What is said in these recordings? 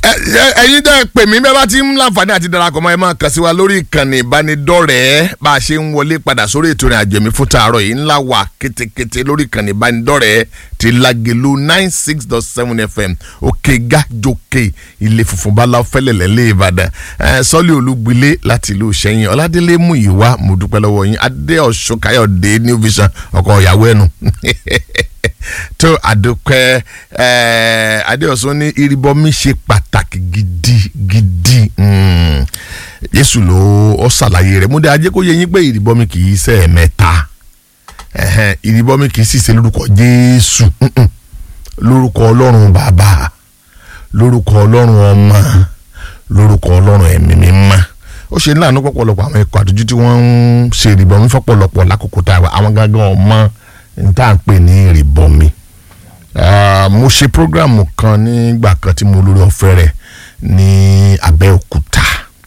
ẹ̀yin tẹ́ ẹ pè mí bẹ́ẹ̀ bá ti ń láǹfààní àti darapọ̀ mọ́ ẹ máa kàn sí wa lórí ìkànnì ìbánidọ́rẹ̀ẹ́ bá a ṣe ń wọlé padà sórí ètò ìrìn àjò mi fún tààrọ̀ yìí ńlá wà kétékété lórí ìkànnì ìbánidọ́rẹ̀ẹ́ ti Lágelú nine six dot seven fm òkè gájòkè ilé funfun báláwo fẹ́lẹ̀lẹ́ lé Ìbàdàn sọ́lé olúgbilé láti ìlú Ìṣẹ́yìn Ọládélé mú ìwá mo dúpẹ́ lọ́wọ́ yín Adé Ọ̀ṣun Káyọ̀dé New Vision ọkọ̀ ìyàwó ẹnu tó àdókẹ́ adéọ̀sán ní ìrìbọmi ṣe pàtàkì gidigidi Jésù ló ọ ṣàlàyé rẹ̀ múdẹ ajé kó yẹ yín pé ìrìbọmi kì í ṣe ẹ̀mẹ́ta ìrìbọmi kì í sì ṣe lórúkọ Jésù lórúkọ Ọlọ́run bàbá lórúkọ Ọlọ́run ọmọ lórúkọ Ọlọ́run ẹ̀mí mímọ́ ó ṣe ńlànà pọ̀pọ̀lọpọ̀ àwọn ẹ̀kọ́ àdójú tí wọ́n ń ṣe ìrìbọmi fọ́pọ̀lọpọ̀ lákòókò tá a wà àwọn gángan ọmọ n tá à ń pè ní ìrìbọmi mo ṣe programu kan nígbà kan tí mo lórí ọ̀fẹ́ rẹ̀ ní Abẹ́òkúta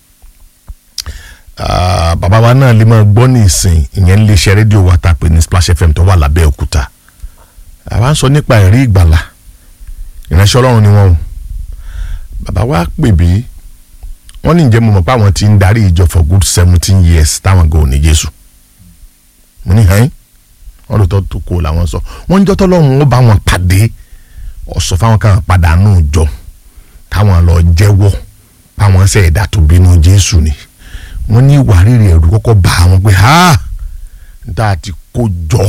bàbá wa náà lè máa gbọ́ ní ìsìn ìyẹn lè ṣe rédíò wa tá a pè ní Splash FM tó wà lábẹ́òkúta àwa ń sọ nípa ẹ̀rí ìgbàlà ìránṣẹ́ Ọlọ́run ni wọ́n o bàbá wa pè bí wọ́n ní ǹjẹ́ mo mọ̀ pé àwọn ti ń darí ìjọ for good seventeen years táwọn gan ò ní Jésù mo ní hàn yín wọn lò tó tó kó làwọn sọ wọn ń jọ tọlọ́run ó bá wọn pàdé ọsọ fáwọn kan pàdánù jọ káwọn lọ jẹ́wọ́ báwọn ṣe ẹ̀dá tó bínú Jésù ni wọn ní ìwà rírì ẹ̀rù kọ́kọ́ bá wọn pé ha nta ti kó jọ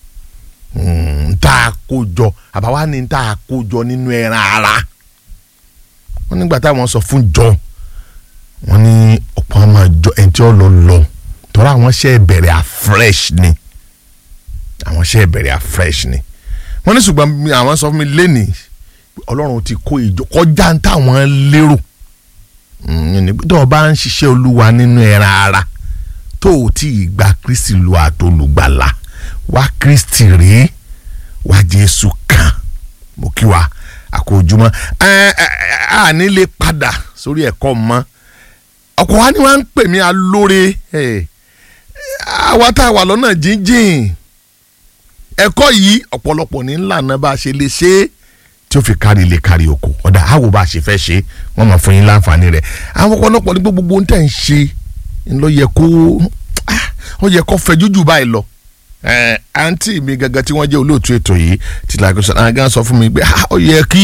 nta kó jọ àbáwá ni nta kó jọ nínú ẹran ara wọn nígbà táwọn sọ fún jọ wọn ní ọ̀pọ̀ àwọn àjọ ẹni tí ó lọ lọ tọ́ra àwọn ṣe bẹ̀rẹ̀ afresh ni àwọn ṣe bẹ̀rẹ̀ afresh ni wọ́n ní ṣùgbọ́n àwọn sọ fún mi lẹ́nì ọlọ́run ti kó ìjọ kọjá ń táwọn lérò tó o bá ń ṣiṣẹ́ olúwa nínú ẹran ara tó o tí ì gba kristi lu àtolùgbàlà wá kristi rèé wá jésù kan mo kí wa àkójúmọ́ a ní lè padà sórí ẹ̀kọ́ mọ́ ọkọ̀ wa ni wọ́n ń pè mí alóore àwa tá a wà lọ́nà jíjìn ẹ̀kọ́ yìí ọ̀pọ̀lọpọ̀ ní ńlànà bá a ṣe lè ṣe é tí ó fi kárí ilé kárí oko ọ̀dà àwò bá a ṣe fẹ́ ṣe wọ́n máa fún yín láǹfààní rẹ̀ àwọn ọ̀pọ̀lọpọ̀ ní gbogbo ohun tẹ̀ ń ṣe ló yẹ kó ó yẹ kó fẹ́ jújù báyìí lọ àǹtí mi gangan tí wọ́n jẹ́ olóòtú ètò yìí ti làgọ́ sọ àwọn gan sọ fún mi pé ó yẹ kí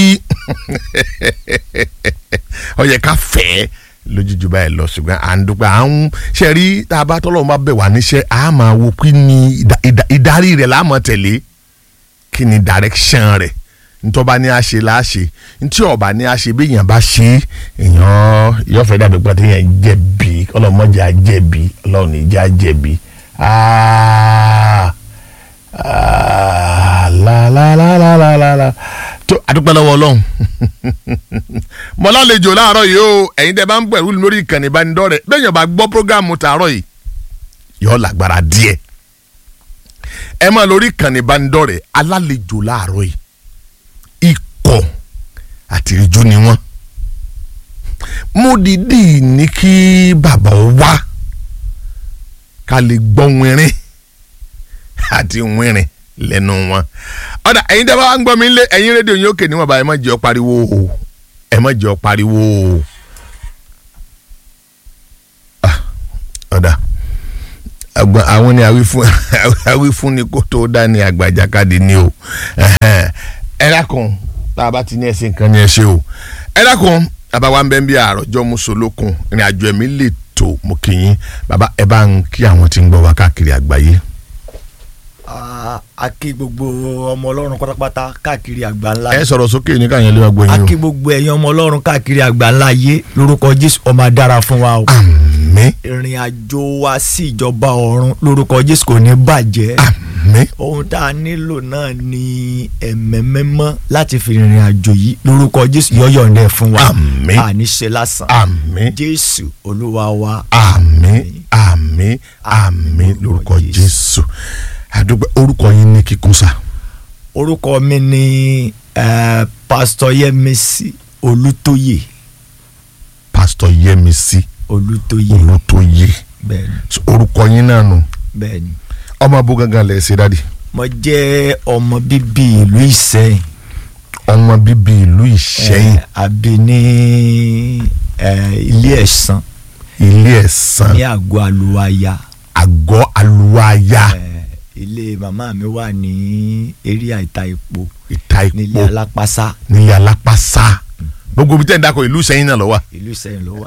ó yẹ ká fẹ́ lójújú báyìí lọ ṣùgbọ́n à ń dúpẹ́ à ń ṣe rí tá a bá tọ́lọ́run bá bẹ̀ wá níṣẹ́ a máa wo kí ni ìdarí rẹ̀ láàmú tẹ̀lé kí ni direction rẹ̀ ntọ́ba ní a ṣe la ṣe ntí ọba ní a ṣe bí èèyàn bá ṣe èèyàn yọ̀fẹ́ dàbí pé èèyàn jẹ̀bi ọlọ́mọdé á jẹ̀bi ọlọ́run ìjà jẹ̀bi lálálálálálá tó àdúpẹ́ lọ́wọ́ ọlọ́run mo lálejò láàárọ̀ yìí o ẹ̀yin tẹ́ bá ń pẹ̀lú lórí ìkànnì ìbánidọ́rẹ̀ bẹ́ẹ̀ yẹn bá gbọ́ prógámù tààrọ̀ yìí yọ lágbára díẹ̀ ẹ máa lórí ìkànnì ìbánidọ́rẹ̀ alálejò láàárọ̀ yìí ikọ̀ àtìrìjú ni wọ́n mo dìídì ní kí bàbá wá ká lè gbọ́ wínrín àti wínrín lẹ́nu wọn. ọ̀dà ẹ̀yin tẹ́ bá wá ń gbọ́ mi lé ẹ̀yin rédíò yín òkè níwọ̀nba ẹ̀ má jẹ́ ọ pariwo o ẹ̀ má jẹ́ ọ pariwo o. ọ̀dà àwọn ni àwífún ni kó tó dá ní àgbàjákàdé ni o ẹ dákun tá a bá ti ní ẹsẹ̀ nǹkan ni ẹ ṣe o ẹ dákun bàbá wa ń bẹ́ ń bí àròjọ musolókun ìrìn àjò ẹ̀mí lè tó mo kì í bàbá ẹ bá ń kí àwọn tí ń gbọ́ wá káàkiri àgbáyé a kí gbogbo ọmọ ọlọ́run pátápátá káàkiri àgbáńlá. ẹ sọ̀rọ̀ sókè ní káyọ̀ lé wa gbọ́ yín o. a kí gbogbo ẹ̀yin ọmọ ọlọ́run káàkiri àgbáńlá yé lórúkọ jésù ó máa dára fún wa o. àmín. ìrìn àjò wa sí ìjọba ọ̀run lórúkọ jésù kò ní bàjẹ́. àmín. ohun tá a nílò náà ni ẹ̀mẹ́mẹ́mọ́ láti fi ìrìn àjò yìí lórúkọ jésù yọ̀yọ̀ ń dẹ̀ fún wa. àmín. àní ṣe lásán. àmín. jésù olúwa wa. àmín àmín àmín lórúkọ jésù àdúgbò orúkọ yín ní kíkún sá. orúkọ mi ni uh, pásítọ̀ yẹmísí olùtóyè. pásítọ̀ yẹmísí olùtóyè. olùtóyè bẹ́ẹ̀ni orúkọ yín náà nù bẹ́ẹ̀ni. ọmọ abó gangan lẹ̀ ṣe dáàdi. mo jẹ́ ọmọ bíbí ìlú ìsẹ́yìn ọmọ bíbí ìlú ìṣẹ́yìn Eh, àbí ní eh, ilé ẹ̀sán ilé ẹ̀sán ní àgọ́ àlùwàyà àgọ́ aluwaya Eh, ilé màmá mi wà ní eréà ìta epo ìta nílé ìpò alápásá nílé alápàsá gbogbo ibi tẹ́ ń dákọ̀ ìlú ìṣẹ́yìn náà ló wà. ìlú Ìṣẹ̀yìn ló wà.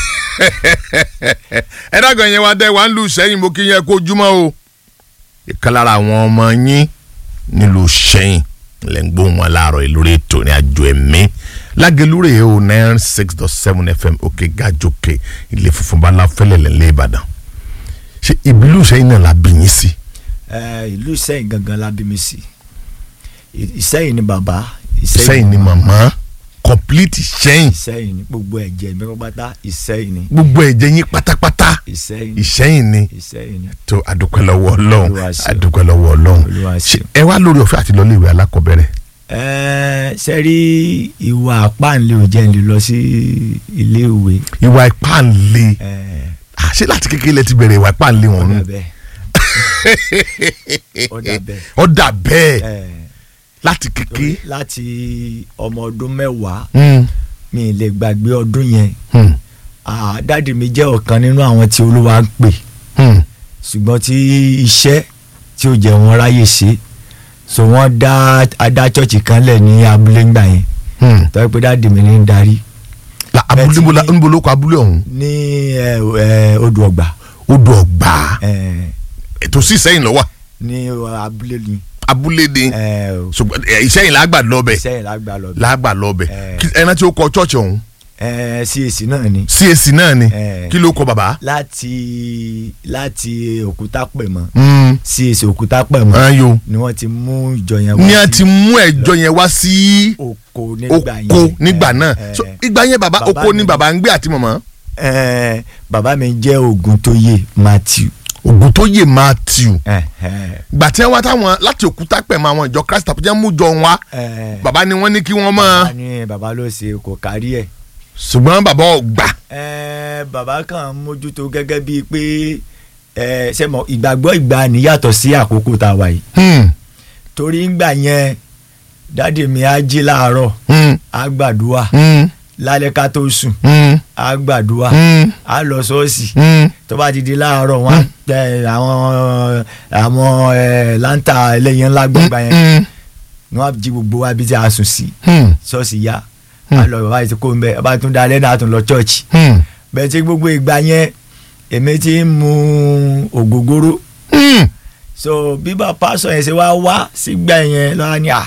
ẹ dákọ̀ yẹn wá dẹ́ wá ń lu ìṣẹ́yìn mo kí yẹn kó júmọ́ o. ìkan lára àwọn ọmọ yín nílùú ìṣẹ́yìn lẹ́ ń gbóhùn wọn láàárọ̀ ìlórí ètò ní àjò ẹ̀mí lágẹ̀lúrè o nine six dot seven fm òkè gàjòkè ilé funfun bá láfẹ́lẹ̀ lẹ́lẹ́ ìbàdàn ṣe ìbílú ìṣẹ́yìn náà la bí yín sí. Eh, ìlú Ìṣẹ̀yìn gangan la bí mi sí I- Ìṣẹ̀yìn ni bàbá ìṣẹ́yìn ni màmá complete ìṣẹ́yìn Ìṣẹ̀yìn ni gbogbo ẹ̀jẹ̀ mi pátá Ìṣẹ̀yìn ni gbogbo ẹ̀jẹ̀ yín pátápátá Ìṣẹ̀yìn ni ìṣẹ́yìn ni Ìṣẹ̀yìn ni. tó adúpẹ́ lọ́wọ́ ọlọ́run Olúwa ṣeun. adúpẹ́ lọ́wọ́ ọlọ́run Olúwa Ṣé ṣeun. ẹ wá lórí ọ̀fẹ́ àti lọ́lé ìwé alákọ̀ọ́bẹ̀rẹ̀ Ẹ ṣe rí ìwà àpáǹlé ò jẹ́ ń lè lọ sí ilé ìwé ìwà ipá ń le ẹ Ah, ṣé láti kékeré lẹ ti bẹ̀rẹ̀ ìwà ipá ń le wọn ọ̀dà nù bẹ́ẹ̀ ọ̀dà bẹ́ẹ̀ ọ̀dà bẹ́ẹ̀ ẹ láti kékeré láti ọmọ ọdún mẹ́wàá Hmm, mi ì lè gbàgbé ọdún yẹn hmm, Ah, dáàdì mi jẹ́ ọ̀kan nínú àwọn tí olúwa ń pè hmm, ṣùgbọ́n tí iṣẹ́ tí ó jẹ́ wọn ráyè ṣe so wọ́n dá adá chọ́ọ̀chì kan lẹ̀ ní abúlé ńgbà yẹn hmm. tọ́ pé dáàdì mi ní ń darí La- abúlé Bẹ́ẹ̀ ti níbo la- ní- níbo ló kọ abúlé ọ̀hún ní ẹ, ẹ, odò ọgbà odò ọgbà ẹ, ètò sí ìṣẹ́yìn lọ́wọ́ ní abúlé ni abúlé ni ẹ, ṣùgbọ́n ẹ, ìṣẹ́yìn làgbà lọ́bẹ̀ sẹ́yìn lágbà lọ bí làgbà lọ́bẹ̀ Eh. Kí- ẹran tí ó kọ chọ́ọ̀chì ọ̀hún ẹ, CAC náà ni CAC náà ni Eh. kí ló kọ bàbá. láti láti òkúta pẹ̀mọ́ Hmm, CAC òkúta pẹ̀mọ́ ayo ni wọ́n ti mú ìjọ yẹn ní a wá ti sí mú ẹjọ́ yẹn wá sí oko nígbà yẹn oko nígbà ẹ, náà ẹ, so ìgbà yẹn bàbá Bàbá oko ni mi- bàbá ń gbé àti màmá. ẹ, bàbá mi jẹ́ Ògúntóyè Matthew ògùn tó yè Matthew ẹ, ẹ, gbà tí wọ́n wá táwọn láti òkúta pẹ̀ mọ́ àwọn ìjọ Christ àpèjẹ́ mú jọ wọn wá ẹ, bàbá ni wọ́n ní kí wọ́n bàbá mọ́ ní bàbá ló ṣe kò kárí ẹ̀ ṣùgbọ́n bàbá ọgbà ẹ, bàbá kan mójútó gẹ́gẹ́ bíi pé ẹ, ṣe mọ̀ ìgbàgbọ́ ìgbà níyàtọ̀ sí àkókò tá a wà yìí Hmm, torí ńgbà yẹn dáàdì mi á jí láàárọ̀ hmm, á gbàdúrà hmm, lálẹ́ ká tó sùn hmm, á gbàdúrà hmm, á lọ ṣọ́ọ̀ṣì hmm. tó bá ti di láàárọ̀ wọn á tẹ àwọn àwọn ẹ, láńtà ẹlẹ́yin ńlá gbọ̀ngbà yẹn Hmm, ni wọ́n á jí gbogbo wa bí tí a sùn sí hmm, ṣọ́ọ̀ṣì yá Hmm. á lọ bàbá yìí ti kó ń bẹ bàbá tún da lẹ́nu àtún lọ chọ́ọ̀chì hmm, bẹ́ẹ̀ tí gbogbo ìgbà yẹn èmi ti ń mu ògógóró hmm. so bí bá pásọ yẹn ṣe wá wá sígbà yẹn lọ́wọ́ ni à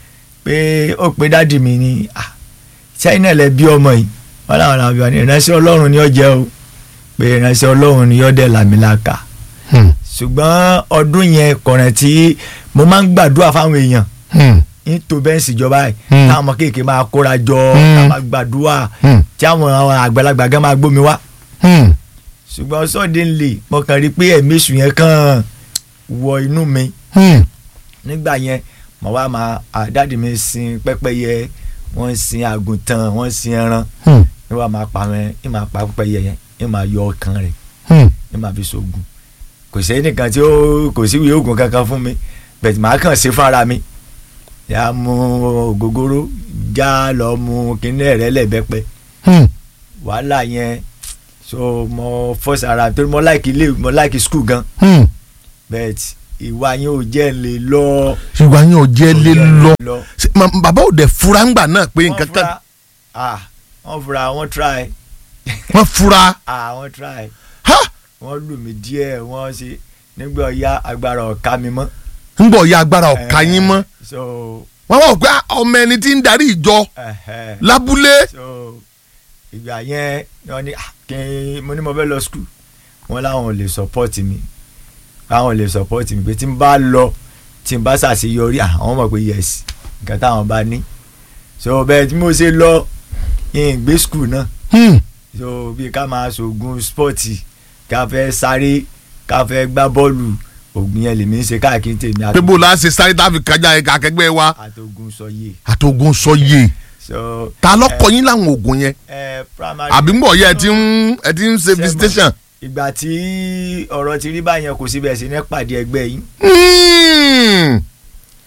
pé ó pé dádì mi ni à sẹ́yìn náà lẹ bí ọmọ yìí wọ́n làwọn làwọn bí wọn ni ìránṣẹ́ ọlọ́run ni ó jẹ́ o pé ìránṣẹ́ ọlọ́run ni ó dẹ̀ làmìlàkà Hmm, ṣùgbọ́n ọdún yẹn kọ̀rẹ̀ tí mo máa ń gbàdúrà fáwọn èèyàn hmm, ní tó bẹ́ẹ̀ sì jọba ẹ̀ Hmm. táwọn ọmọ kéèké máa kóra jọ Hmm. táwọn máa gbàdúrà hmm, tí àwọn àgbàlagbà gan máa gbómi wá hmm. ṣùgbọ́n suddenly mo kàn rí pé ẹ̀mí èṣù yẹn kàn wọ inú mi Hmm, nígbà yẹn mo wá máa àdáàdì mi sin pẹ́pẹ́yẹ wọ́n sin àgùntàn wọ́n sin ẹran hmm, ní wàá máa pa wọn ní máa pa pẹ́pẹ́yẹ yẹn ní máa yọ ọkàn rẹ̀ hmm. ní máa fi ṣoògùn kò sí ẹnìkan tí ó kò sí ìwé oògùn kankan fún mi bẹ̀tì màá kàn ṣe fúnra mi yà á mu ògógóró já lọ mu kíní ẹ̀rẹ́ lẹ́bẹ̀pẹ́ Hmm. wàhálà yẹn so mo fọ́ọ̀sì ara torí mo láìkì ilé mo láìkì skul gan Hmm. bẹ́ẹ̀tì ìwà yẹn ò jẹ́ ń lè lọ. ṣùgbọ́n yín ò jẹ́ lé lọ lọ. Ṣé ma- bàbá ò dẹ̀ fura ńgbà náà pé wọ́n nǹkan kan fura ah wọ́n fura wọ́n try wọ́n fura ah wọ́n try ha wọ́n lù mí díẹ̀ wọ́n ṣe nígbà ọ̀ya agbára ọ̀ka mi mọ́. ń bọ̀ ya agbára ọ̀ka Eh, yín mọ́ so wọ́n wá wò pé ah, ọmọ ẹni tí ń darí ìjọ ẹ̀hẹ̀, lábúlé so ìgbà yẹn ni wọ́n ní ah, kí n mo ní mo fẹ́ lọ school wọ́n láwọn ò lè support mi àwọn ò lè support mi pé tí n bá lọ tí n bá ṣàṣeyọrí àwọn mọ̀ pé yes nǹkan táwọn bá ní so bẹ́ẹ̀ tí mo ṣe lọ yín gbé school náà Hmm. so bí ká máa ṣoògùn spọ́ọ̀tì ká fẹ́ sáré ká fẹ́ gbá bọ́ọ̀lù ògùn yẹn lèmi ń ṣe káàkiri tèmi pé bó la ṣe sáré tá a fi kájà ẹ̀ka akẹgbẹ́ wa àtògùn sọyè àtògùn sọyè so ta lọ́kọ yín láwọn oògùn yẹn ẹ primary àbí ń bọ̀ yẹ ẹ ti ń ẹ ti ń ṣe Ṣé mọ̀? visitation. ìgbà tí ọ̀rọ̀ ti rí báyẹn kò síbẹ̀ sí ní pàdé ẹgbẹ́ yín Hmm.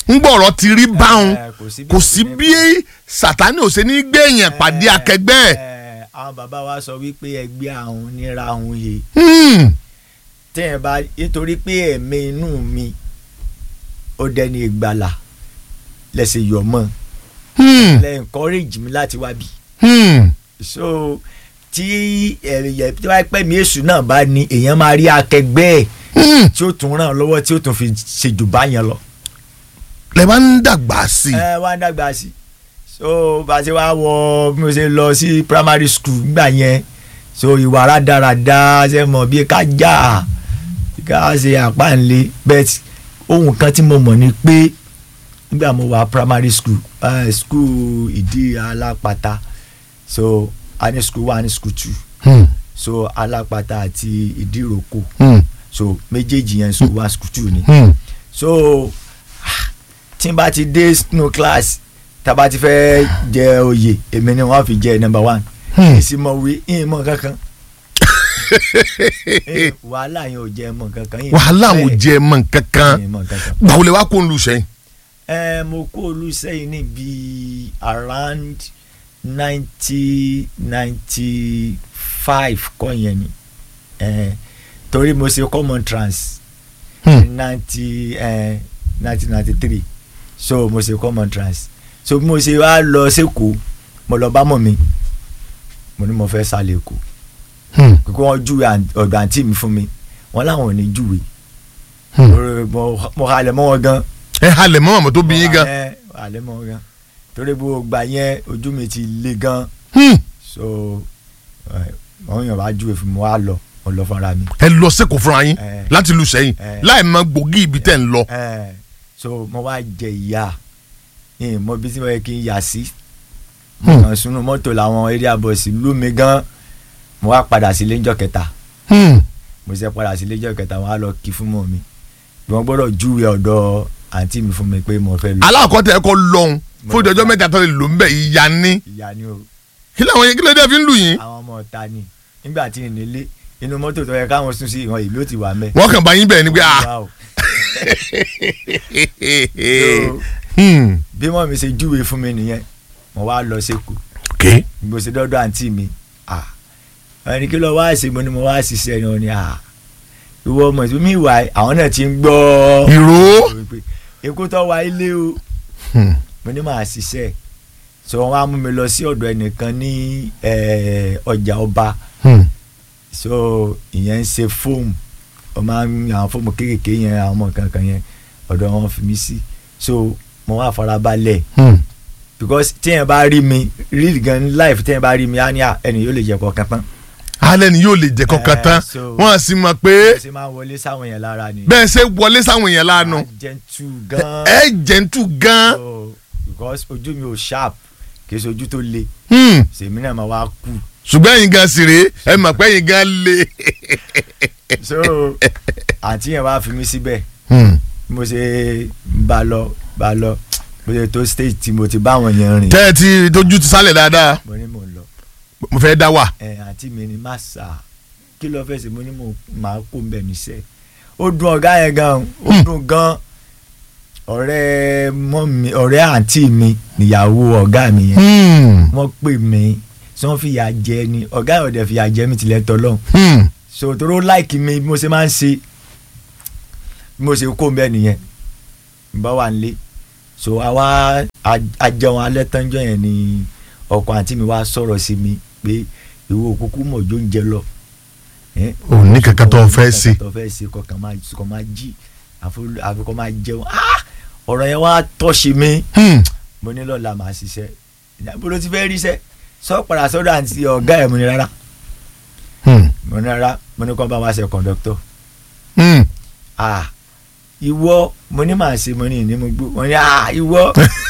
ń gbọ̀rọ̀ ti rí báwọn Eh, kò sí bí kò sí bí sátani ò ṣe ní gbé èèyàn pàdé akẹgbẹ́ ẹ̀. Eh, àwọn bàbá wa sọ wípé ẹgbẹ́ àwọn nira àwọn yìí Hmm. tẹ́yìn bá nítorí pé ẹ̀mí inú mi ó dẹni ìgbàlà lẹ́sẹ̀ yọ̀ mọ́ Hmm. lẹ́ encourage mi láti wá bí Hmm. so tí ẹ̀yẹ tí wàá pẹ́ mi èṣù náà bá ní èèyàn máa rí akẹgbẹ́ ẹ̀ Hmm. tí ó tún ràn án lọ́wọ́ tí ó tún fi ṣèjù bá yẹn lọ. lẹ bá ń dàgbà sí i. ẹ wá ń dàgbà sí so bá a ṣe wá wọ bí mo ṣe lọ sí primary school nígbà yẹn so ìwà rádaràda ṣe mọ̀ bí ká jà ká ṣe àpáǹlé bet ohun kan tí mo mọ̀ ni pé nígbà mo wà primary school uh, school ìdí alápatà so a ní school one a ní school two Hmm. so alápatà àti ìdíròkò Hmm. so méjèèjì yẹn school one school two ni Hmm. so ah, tí n bá ti dé nínú class tá a bá ti fẹ́ jẹ oyè èmi ni wọ́n fi jẹ number one Hmm. ìsìmọ̀wé ìmọ̀ kankan Eh, wàhálà yẹn ò jẹ mọ̀ kankan ìmọ̀ wàhálà ò bẹ́ẹ̀, jẹ mọ́ kankan ìmọ̀ kankan. gbàwó lè wá kó ń lu sẹ́yìn. ẹ mo kó olùsẹ́yìn ní bíi around ninety ninety five kọ́ yẹn ni Eh, torí mo ṣe common trans Hmm. ninety nineteen ninety three so mo ṣe common trans so bí mo ṣe wá lọ sẹ́kọ̀ọ́ mo lọ bá mọ̀ mi mo ní mo fẹ́ sálẹ̀ èkó Hmm. kókó wọn júwe àn- ọ̀dọ̀ àǹtí mi fún mi wọn láwọn ò ní júwe Hmm. Mo- mo- mo halẹ̀ mọ́ wọn gan ẹ halẹ̀ mọ́ àmọ́ tó bí yín gan. ẹ halẹ̀ mọ́ wọn gan torí bó gbà yẹn ojú mi ti le gan Hmm. so ẹ, wọn yàn wá júwe fún mi wá lọ mo lọ fúnra mi ẹ lọ sẹ́kọ̀ọ́ fúnra yín Eh. láti lu sẹ́yìn Eh. láì mọ gbòógì ibi tẹ̀ ń lọ. ẹ so mo wá jẹ ìyá ẹ mọ bí tí mo yẹ kí n yà sí mo Hmm. kàn sunu mọ́tò làwọn area boys lù mí gan mo wá padà sílé ńjọ́ kẹta Hmm. mo ṣe padà sílé ńjọ́ kẹta wọn á lọ kí fún mọ́ mi wọ́n gbọ́dọ̀ júwe ọ̀dọ̀ àǹtí mi fún mi pé mo fẹ́ lọ aláàkọ́tẹ̀ ẹ̀kọ́ lọ́hùn fún ìdọ́jọ́ mẹ́ta tó lè lò ń bẹ̀ ìyá ní. ìyá ni o kí làwọn yẹn kí ló dé fi ń lù yín. àwọn ọmọ ọ̀ta ni nígbà tí ì nílé inú mọ́tò tó yẹ káwọn sùn sí ìwọ̀n ìlú ti wà mẹ́. wọ́n kàn bá yín bẹ̀ ni pé ah. Wow. Hmm. bí mọ́ mi ṣe júwe fún mi nìyẹn mo wá lọ sẹ́kọ̀ọ́ ok. mo ṣe dọ́dọ̀ àǹtí mi ah ẹni kí ló wá ṣe mo ni mo wá ṣiṣẹ́ ni wọ́n ni ah ìwọ ọmọ ìṣú mi wà àwọn náà ti ń gbọ́ ìró. pé èkó tó wá ilé o Hmm. mo ní màá ṣiṣẹ́ so wọ́n á mú mi lọ sí ọ̀dọ̀ ẹnìkan ní eh, ọjà ọba Hmm. so ìyẹn ń ṣe fóòmù ọ máa ń àwọn fóòmù kéékèèké yẹn àwọn ọmọ kankan yẹn ọ̀dọ̀ wọn fi mí sí so mo wá farabalẹ̀ Hmm. because tíyẹn bá rí mi real gan life tíyẹn bá rí mi á ní à ẹni yóò lè jẹ kọ̀ọ̀kan tán alẹ́ ni yóò lè jẹ́ kọ́kàn Eh, tán so- wọ́n á sì mọ̀ pé bẹ́ẹ̀ ṣe máa ń wọlé sáwọn yẹn lára ni bẹ́ẹ̀ ṣe wọlé sáwọn èèyàn lánàá gentle gan ẹ jẹ́ntù gan. so because ojú mi ò sharp kì í ṣe ojú tó le Hmm. sèmi náà máa wá kú ṣùgbọ́n ẹ̀yin gan sì rèé ẹ mọ̀ pé ẹ̀yin gan le. so àǹtí yẹn wá fi mí síbẹ̀ Hmm. bí mo ṣe bá lọ bá lọ mo ṣe tó stage tí mo ti bá àwọn yẹn rìn tẹ́ ẹ ti tójú ti sálẹ̀ dáadáa mo ní mò ń lọ mo fẹ́ dá wà. ẹ àǹtí mi ni má sà kí ló fẹ́ ṣe mo ní mo máa kó ń bẹ̀ níṣẹ́ ó dùn ọ̀gá yẹn gan ó Hmm. dùn gan ọ̀rẹ́ mọ́ mi ọ̀rẹ́ àǹtí mi níyàwó ọ̀gá mi yẹn Hmm. wọ́n pè mí tí wọ́n fìyà jẹ ni ọ̀gá yẹn ò dẹ̀ fìyà jẹ mi tilẹ̀ tọ́ lọ́hùn Hmm. so toro láìkì mi bí mo ṣe máa ń ṣe bí mo ṣe kó mbẹ nìyẹn n bá wà nílé so àwa àjẹun alẹ́ tánjọ́ yẹn ni ọkọ àǹtí mi wá sọ̀rọ̀ sí mi pé ìwọ òkúkú mọ̀jọ́ ń jẹ lọ. Eh, ò ní kankan tó ò ní fẹ́ ṣe. kankan tó fẹ́ ṣe kọkàn máa kọ máa jí àfi- àfi kọ máa jẹun Ah! ọ̀rọ̀ yẹn wá tọ́ṣe mi Hmm. mo ní lọ́la màá ṣiṣẹ́ ìyàbọ̀ ló ti fẹ́ ríṣẹ́ sọ padà sọ́dọ̀ àǹtí ọ̀gá ẹ̀ mo ní rárá Hmm. mo ní rárá mo ní kọ́ bá wa ṣe kọ̀ǹdọ́tọ̀ Hmm. ah ìwọ mo ní màá ṣe mo ní ìní mo gbó mo ní ah ìwọ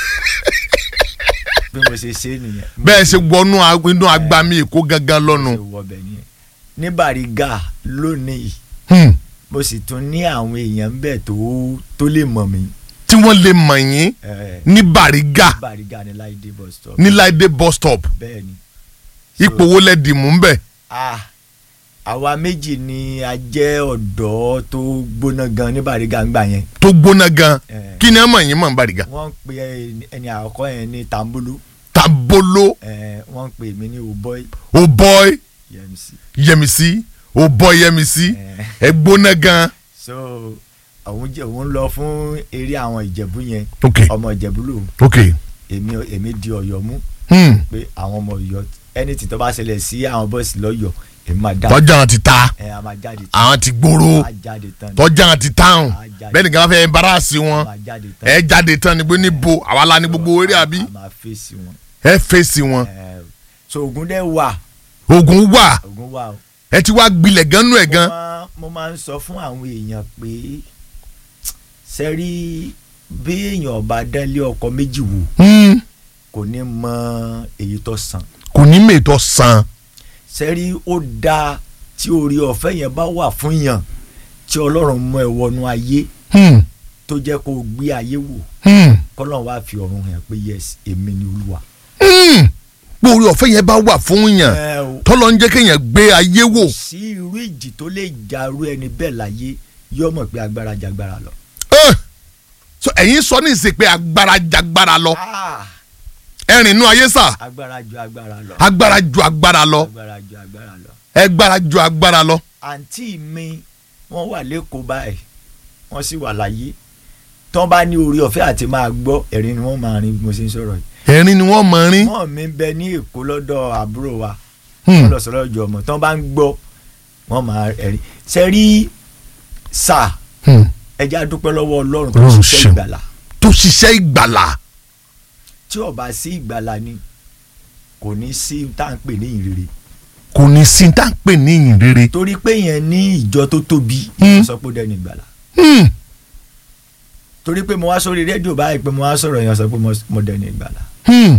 bí mo ṣe ṣe nìyẹn bẹ́ẹ̀ ṣe wọnú ag- inú agbami èkó gangan mo lọ́nu. ṣe wọ bẹ̀ nìyẹn ní Bàrígà lónìí Hmm. mo sì tún ní àwọn èèyàn bẹ́ẹ̀ tó tó lè mọ̀ mí tí wọ́n lè mọ̀ yín eh, ní Bàrígà Bàrígà ní Láìdé bus stop ní Láìdé bus stop bẹ́ẹ̀ ni So, ipò wo lẹ dì mú ń bẹ̀. ah àwa méjì ni a jẹ́ ọ̀dọ́ tó gbóná gan ní Bariga ń gbà yẹn tó gbóná gan Eh. kí ni ẹ mọ̀ yín mọ̀ ń Bariga wọ́n ń pe ẹni- ẹni àkọ́kọ́ yẹn ní Tambolo tabolo eh, wọ́n ń pè mí ní Oboy o boy Yẹmisí Yẹmisí o boy Yẹmisí Eh. ẹ gbóná gan so òun jẹ òun lọ fún eré àwọn Ìjẹ̀bú yẹn ok ọmọ Ìjẹ̀bú lòun ok èmi èmi di Ọ̀yọ́ mú hmm. pé àwọn ọmọ Ọ̀yọ́ anything tó bá ṣẹlẹ̀ sí àwọn bọ́ọ̀sì lọ́yọ̀ èmi máa dá tọ́jà wọn ti ta ẹ a máa jáde tán àwọn ti gbòòrò a jáde tán ni tọ́jà wọn ti táwọn a jáde bẹ́ẹ̀ nìkan bá fẹ́ embarrass a wọn máa jáde tán ẹ jáde tán níbo níbo àwa la ní gbogbo eré àbí a máa fèsì wọn ẹ fèsì wọn ẹ so ogun dẹ wà ogun wà ogun wà o ẹ ti wá gbilẹ̀ gan nú ẹ̀ gan mo máa- mo máa ń sọ fún àwọn èèyàn pé sẹ́rí bí èèyàn ọba dánlé ọkọ méjì wò Hmm. kò ní mọ èyí tó sàn kò ní mètò san sẹ́rí ó dáa tí orí ọ̀fẹ́ yẹn bá wà fún yàn tí ọlọ́run mú ẹ wọnú ayé Hmm. tó jẹ́ kó o gbé ayé wò Hmm. kọ́lọ́run wá fi ọ̀run hàn pé yes èmi ni olúwa. Hmm. pé orí ọ̀fẹ́ yẹn bá wà fún yàn ẹ o tọ́lọ́ ń jẹ́ kéèyàn gbé ayé wò sí irú ìjì tó lè jarú ẹni bẹ́ẹ̀ láyé yóò mọ̀ pé agbára jagbára lọ. Eh. so ẹ̀yin sọ ní ìsìn pé agbára jagbára lọ Ah, ẹ̀rìn inú ayé sà agbára ju agbára lọ. agbára ju agbára lọ agbára ju agbára lọ. ẹgbára ju agbára lọ. àǹtí mi wọ́n wà lẹ́kọ̀ọ́ báyìí wọ́n sì wà láyé tán bá ní orí ọ̀fẹ́ àti máa gbọ́ ẹ̀rín ni wọ́n máa rin bí mo ṣe ń sọ̀rọ̀ yìí. ẹ̀rín ni wọ́n mọ̀ rín. wọ́n mi ń bẹ ní èkó lọ́dọ̀ àbúrò wa Hmm. wọ́n lọ sọ̀rọ̀ ọjọ́ ọmọ tán bá ń gbọ́ wọ́n máa ẹ̀rín. ṣe rí sáà Hmm. ẹja dúpẹ́ lọ́wọ́ ọlọ́run tó Ọlọ́run ṣiṣẹ́ ṣeun. ìgbàlà tó ṣiṣẹ́ ìgbàlà tí ó bá sí ìgbàlà ni kò ní sí tá à ń pè ní ìrere kò ní sí tá à ń pè ní ìyìn rere. torí pé yẹn ní ìjọ tó tóbi Hmm. sọ pé ó dẹni ìgbàlà Hmm. torí pé mo wá sórí rédíò báyìí pé mo wá sọ̀rọ̀ yẹn sọ pé mo- mo dẹni ìgbàlà Hmm.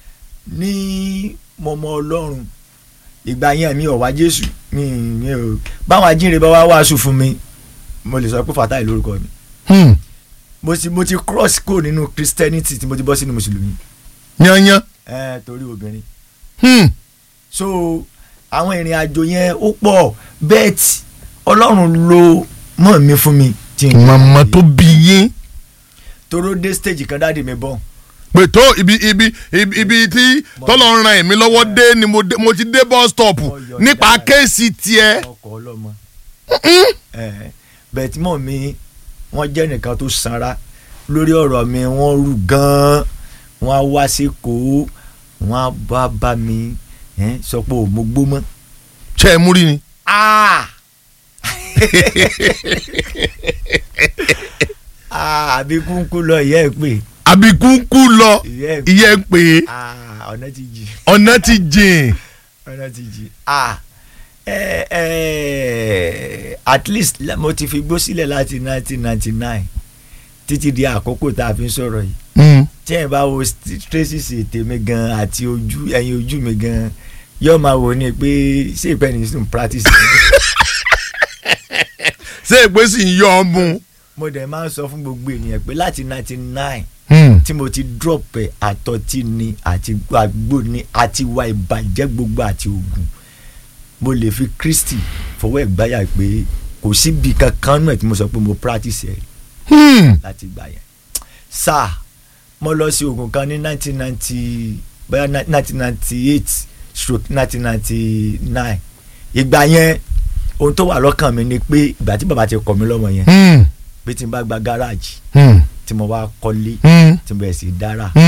ní mọmọ ọlọ́run ìgbà yẹn mi ò wá jésù mi mi ò báwọn ajínrere bá wá wàásù fún mi mo lè sọ pé fatai lórúkọ mi Hmm. mo ti mo ti cross kó nínú christianity tí mo ti bọ́ sínú mùsùlùmí yanyan. ẹ torí obìnrin Hmm. so àwọn ìrìn àjò yẹn ó pọ̀ bẹ́ẹ̀ tí ọlọ́run ló mọ̀ mí fún mi tí n màmá tó bí yín. toró dé stage kan dáàdi mi bọ̀ pé tó ibi ibi ibi ibi tí tọ́lọ̀ ń ran èmi lọ́wọ́ dé ni mo dé- mo ti dé bus stop Mo yọ̀ nípa dáadáa. kéèsì tiẹ̀. ọkọ̀ ọlọ́mọ ẹ bẹ́ẹ̀ tí mọ̀ mi wọ́n jẹ́ nìkan tó sanra lórí ọ̀rọ̀ mi wọ́n rú gan-an wọ́n á wá sí kó wọ́n á bá bá mi ẹ, sọ pé ò mo gbó mọ́. ṣe é múrí ni. Ah! Ah, àbí kúnkún lọ ìyá ẹ pé àbíkúkú lọ ìyá ẹ pé ìyẹn ń pè é Ah, ọ̀nà ti jì ọ̀nà ti jìn. ọ̀nà ti jì Ah, ẹ ẹ at least la- mo ti fi gbó sílẹ̀ láti nineteen ninety nine títí di àkókò tá a fi ń sọ̀rọ̀ yìí Hmm. tí ẹ bá wo st- traces ètè mi gan àti ojú ẹyin ojú mi gan yóò máa wò ní pé ṣé ìpẹ́ ní sùn practice ṣé èpè sì ń yọ ọ mú. mo dẹ̀ máa ń sọ fún gbogbo ènìyàn pé láti ninety nine Hmm. tí mo ti drop ẹ̀ àtọ́tí ni àti àgbo ni àti wà ìbàjẹ́ gbogbo àti oògùn mo lè fi Kristi fọwọ́ ẹ̀ gbáyà pé kò síbi kankan náà tí mo sọ pé mo practice ẹ̀ Hmm. láti gbà yẹn sáà mo lọ sí oògùn kan ní nineteen ninety bóyá nineteen ninety eight stroke nineteen ninety nine ìgbà yẹn ohun tó wà lọ́kàn mi ni pé ìgbà tí bàbá ti kọ̀ mí lọ́mọ yẹn Hmm. pé tí n bá gba gáràjì Hmm. tí mo wá kọ́lé Hmm. tí mo bẹ̀rẹ̀ sí í dára